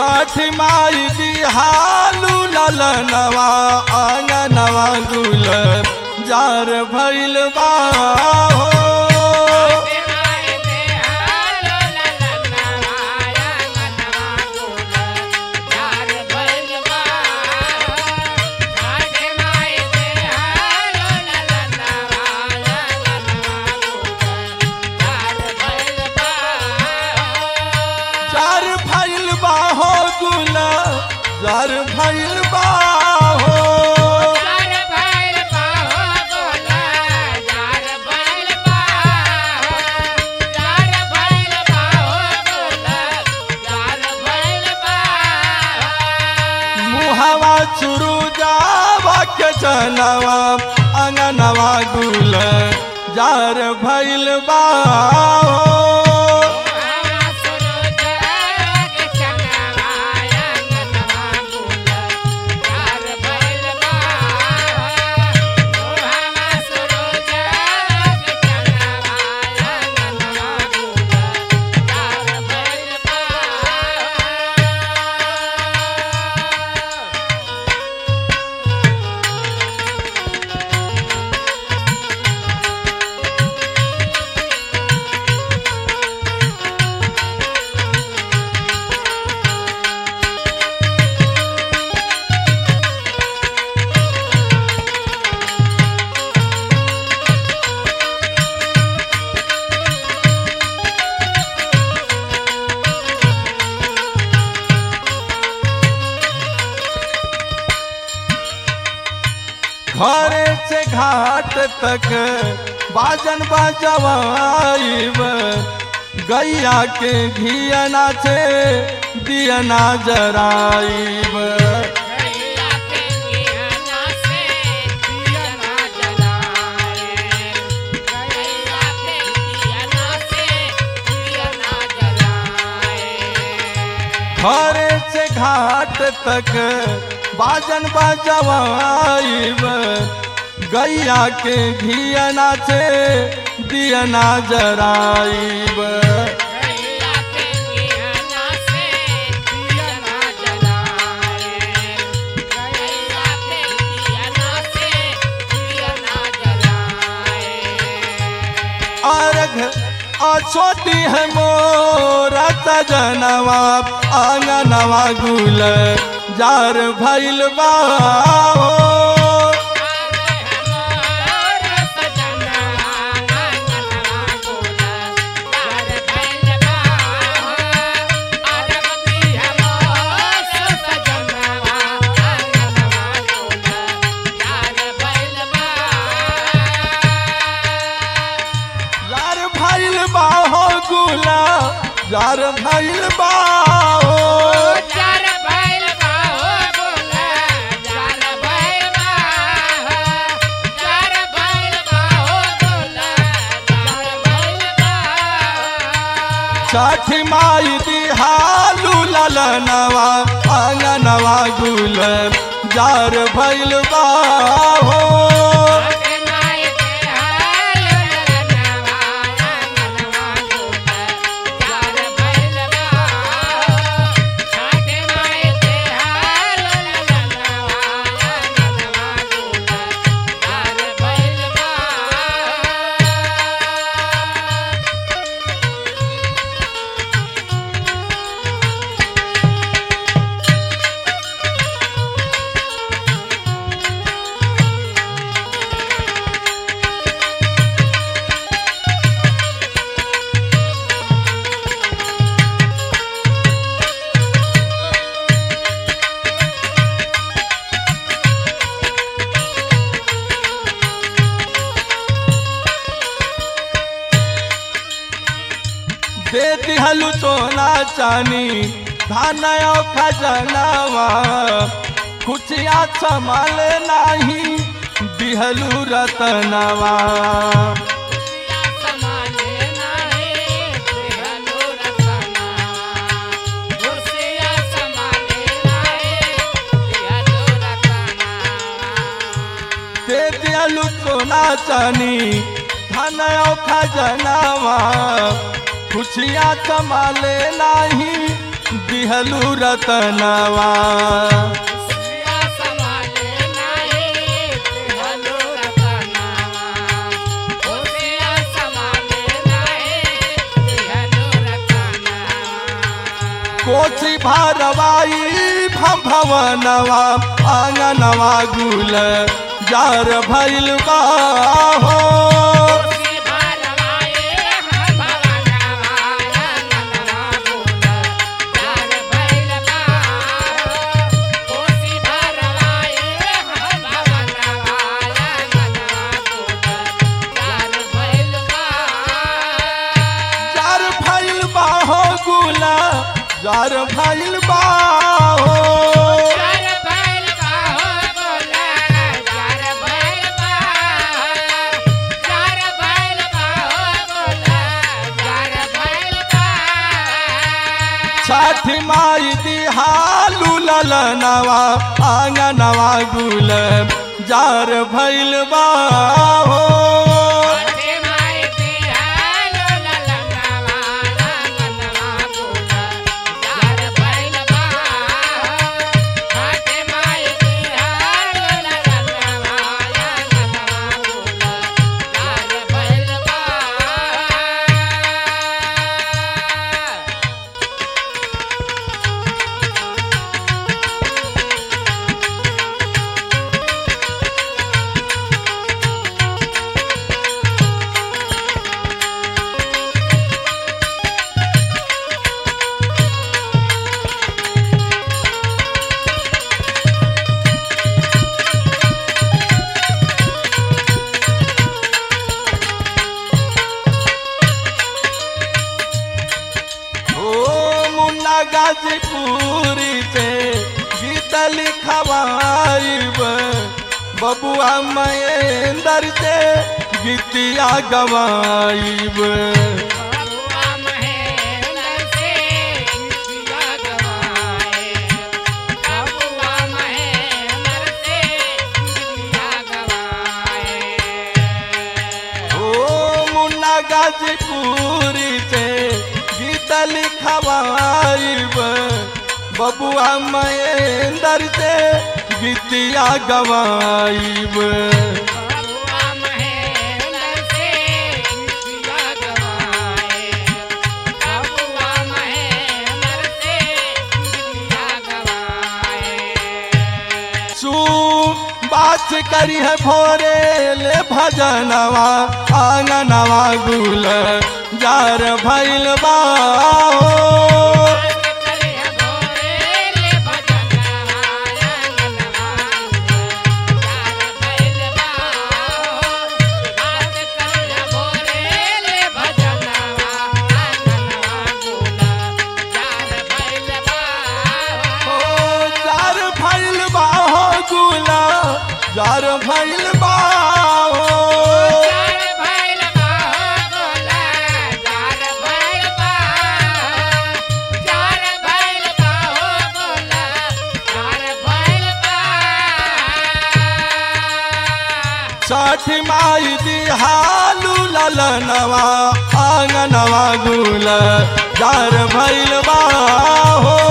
छठ माई दिहालू ललनवा आंगनवा गुल जार भइल बा हो जार भइल बा हो गुल जार भइल बा हो मुहवा चुरु जावा के चनवा अंगनवा गुल जार भइल बा हो घरे से घाट तक बाजन बजवाइब गैया के घियना से दियना जराइब घरे से घाट तक बाजन बजवाइब गैया के घियना से दियना जराइब अर्घ अछोटी है मोरा सजनवा आंगनवा गुल जार भइल बा हो जार भइल बा हो गुला जार भइल बा हो छठी माई दिहालू ललनवा आंगनवा गुल जार भइल बा हो दे दिहलु सोना चानी धान खजनावा खुशिया संभाल नाही दिहलु रतनवा दे दिहलु सोना चानी धान खजनावा खुशिया संभाले नाही दिहलू रतनवा सिया संभाले नाही हलो रतनावा ओ सिया संभाले नाही हलो रतनावा कोची भारवाई भवनवा आंगनवा गुल जार भैल बा हो कोसी भारवाए हम भवनवा नंदनवा बोल यार भैल बा कोसी भारवाए हम भवनवा नंदनवा बोल यार भैल बा जार भैल बा हो गुल जार भैल बा हो यार भैल बा हो बोल यार भैल बा यार भैल बा हो बोल यार भैल बा छठ माई दिहालू ललनवा आंगनवा गुल जार भैल बा हो अरे माय तेहालो ललनवा ललनवा बोला यार भैल बा अरे माय तेहालो ललनवा ललनवा बोला यार भैल बा ओ मुन्ना गाजीपुरी से गीत लिखवाइब बबुआ महेंद्र से गीतिया गवाइब बबुआ महेंद्र से गीतिया गवाए बबुआ महेंद्र से गीतिया गवाए ओ मुन्ना गाजीपुरी से गीत लिखवाइब बबुआ महेंद्र से गीतिया गवाइब बबुआ महेंद्र से गीतिया गवाए बबुआ महेंद्र से गीतिया गवाए सू बात करी है भोरे ले भजनवा आंगनवा गुल जार भैल बा हो। ओ जार भैल बा हो गुल जार भैल बा हो। छठ माई दिहालू ललनवा आंगनवा गुल जार भैल बा हो